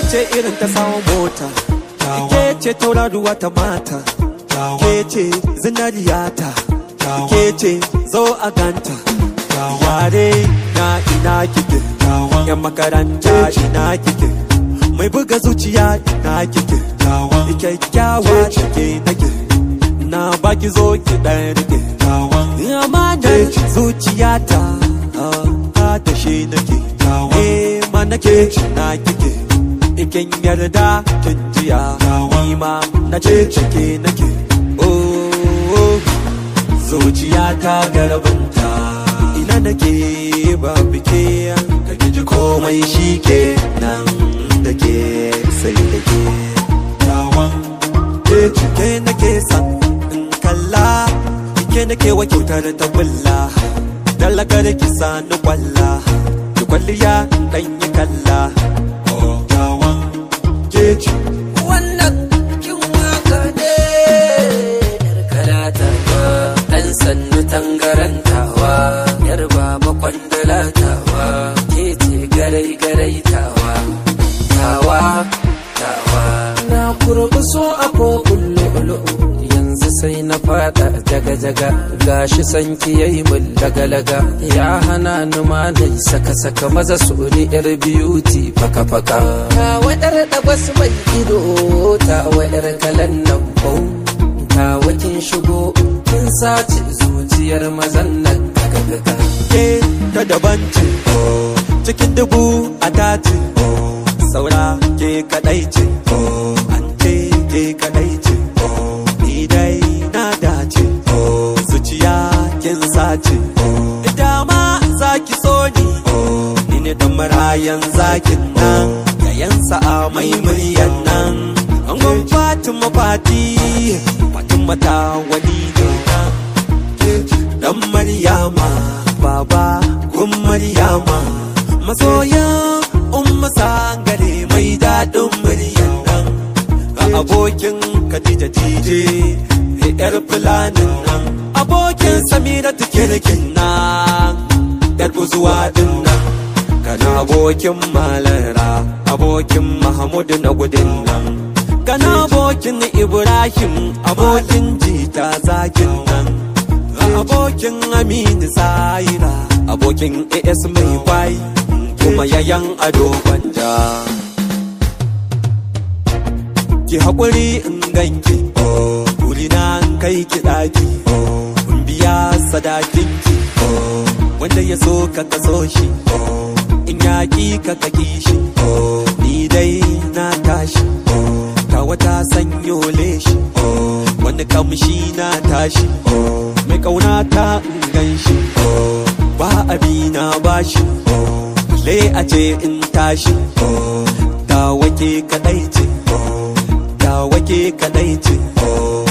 ce irin ta samun mota ke ce tauraruwa ta mata ke ce zinariyata ke ce zo a ganta yare na ina kike yan makaranta ina kike mai buga zuciya ina kike kyakkyawa cike nake na baki zo ki dan rike amanar zuciyata ta tashe nake eh ma nake na kike ikin yarda kin jiya ni ma na ce cike nake oh zuciya ta garabinta ina nake ba bike ka ji komai shi ke nan da ke sai da ke tawan ke cike nake san in kalla ke nake wa kyautar ta bulla dalagar ki sani kwalla ki kwalliya dan yi kalla tawan ke ci wannan kin waka ne yar kalata ba dan sannu tangarantawa yar baba kwandalatawa ke ce garai garai tawa tawa tawa na kurbi so a kokun lu'lu'u yanzu sai na fada jaga jaga gashi sanki yayi mun laga laga ya hana ni ma dai saka saka maza su ni yar beauty faka faka ta wadar da wasu mai ido ta wadar kalan nan bau ta wakin shigo kin sace zuciyar mazan nan gaga gaga ke ta daban ce cikin dubu a dace saura ke kadai ce an ce ke kadai ce ni dai na dace zuciya kin sace dama zaki so ni ni ne dan marayan zakin nan yayan sa'a mai muryan nan angon fatima fati fatima ta wani ne nan dan maryama baba kun maryama masoyan umma sangare mai daɗin muryan nan a abokin Khadija tije yar fulanin nan abokin samira kirkin nan yar buzuwa din nan kana abokin malara abokin mahamudu na gudun nan kana abokin ibrahim abokin jita zakin nan abokin aminu zaira abokin as mai kwai kuma yayan ado gwanja ki haƙuri in ganki turina in kai ki ɗaki in biya sadakinki wanda ya so ka kaso shi in yaƙi ka kaki shi ni dai na tashi ta wata sanyo leshi wani kamshi na tashi mai kauna ta in gan shi ba abi na bashi le a ce in tashi ta wake kadai ce ta wake kadai ce